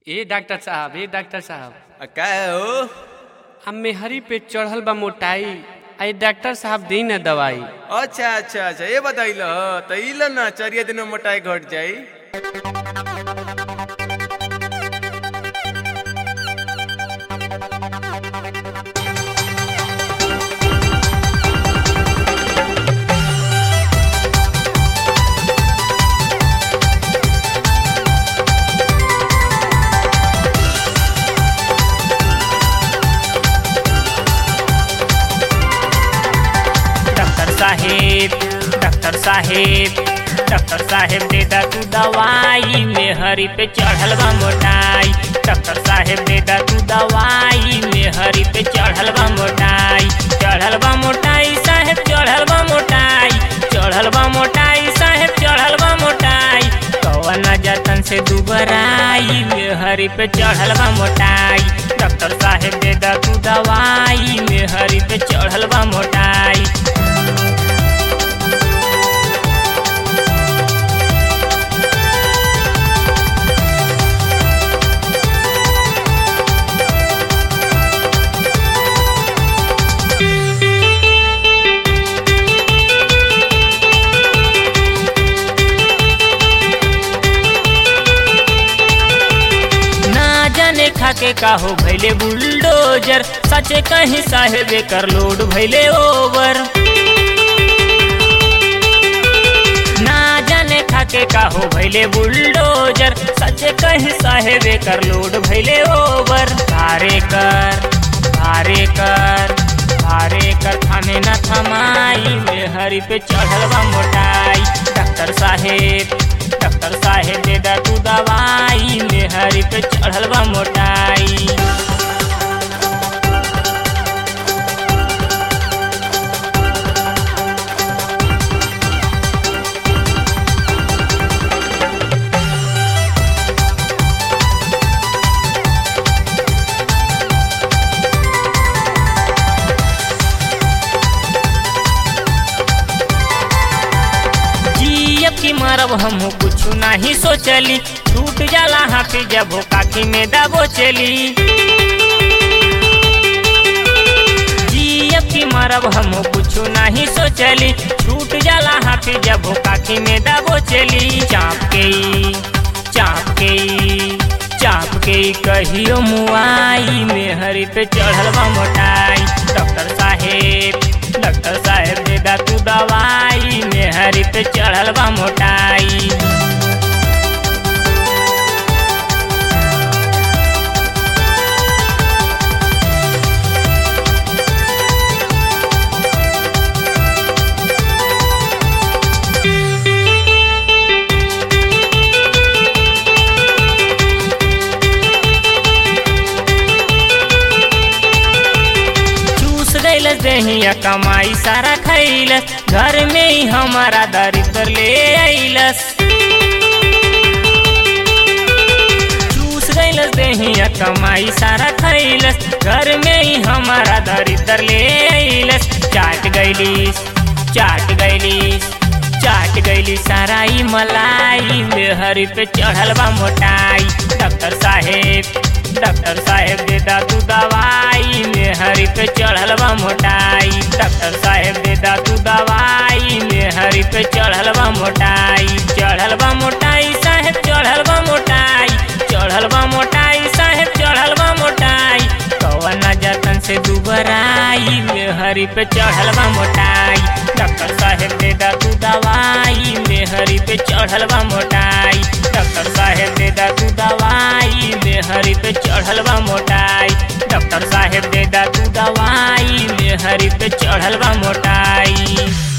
ए doctor साहब ए doctor साहब आ, का हो हम मेहरी पे चढ़ल बा मोटाई आई डॉक्टर साहब दी ना दवाई अच्छा अच्छा अच्छा ये बताइल ह तो इल ना चरिया दिन में मोटाई घट जाई डॉक्टर साहेब डॉक्टर साहेब डॉक्टर साहेब दे दा तू दवाई में हरी पे चढ़ल बा मोटाई डॉक्टर साहेब दे दा तू दवाई में हरी पे चढ़ल बा मोटाई चढ़ल बा मोटाई साहेब चढ़ल बा मोटाई चढ़ल बा मोटाई साहेब चढ़ल बा मोटाई कवन जतन से दुबराई में हरी पे चढ़ल बा मोटाई डॉक्टर साहेब दे दा तू दवाई में हरी पे चढ़ल बा मोटाई ना जाने खाके का हो भैले बुलडोजर सचे कहीं साहेबे कर लोड भैले ओवर ना जाने खाके का हो भैले बुलडोजर सचे कहीं साहेबे कर लोड भैले ओवर भारे कर भारे कर भारे कर थाने न थमाई में हरी पे चढ़ल बा मोटाई डॉक्टर साहेब डॉक्टर साहेब दे दा तू दवाई में हरी पे चढ़ल बा मोटाई जी अब की मरब हम कुछ नहीं सोचली टूट जाला हाथी जब काकी में दबो चली जी अब की मरब हम कुछ नहीं सोचली टूट जाला हाथी जब काकी में दबो चली चाप के ई, चाप के ई, चाप के ई कहियो मुआई में हरी पे चढ़ल बा मोटाई डॉक्टर साहेब डॉक्टर साहेब दे दा तू दवाई में हरी पे चढ़ल बा मोटाई चूस गईलस देहिया कमाई सारा खैलस घर में ही हमारा दरिद्र ले आइलस चूस गईलस देहिया कमाई सारा खैलस घर में ही हमारा दरिद्र ले आइलस चाट गईलिस चाट गईलिस चाट गईली सारा ई मलाई में हरी पे चढ़ल बा मोटाई डॉक्टर साहेब डॉक्टर साहेब दे दा तू दवाई में हरी पे चढ़ल बा मोटाई डॉक्टर साहेब दे दा तू दवाई में हरी पे चढ़ल बा मोटाई चढ़ल बा मोटाई साहेब चढ़ल बा मोटाई चढ़ल बा मोटाई साहेब चढ़ल बा मोटाई कवन जतन से दुबराई में हरी पे चढ़ल बा मोटाई डॉक्टर साहेब दे दा तू दवाई में हरी पे चढ़ल बा मोटाई डॉक्टर साहेब दे दा तू दवाई में हरी पे चढ़ल बा मोटाई डॉक्टर साहेब दे दा तू दवाई में हरी पे चढ़ल बा मोटाई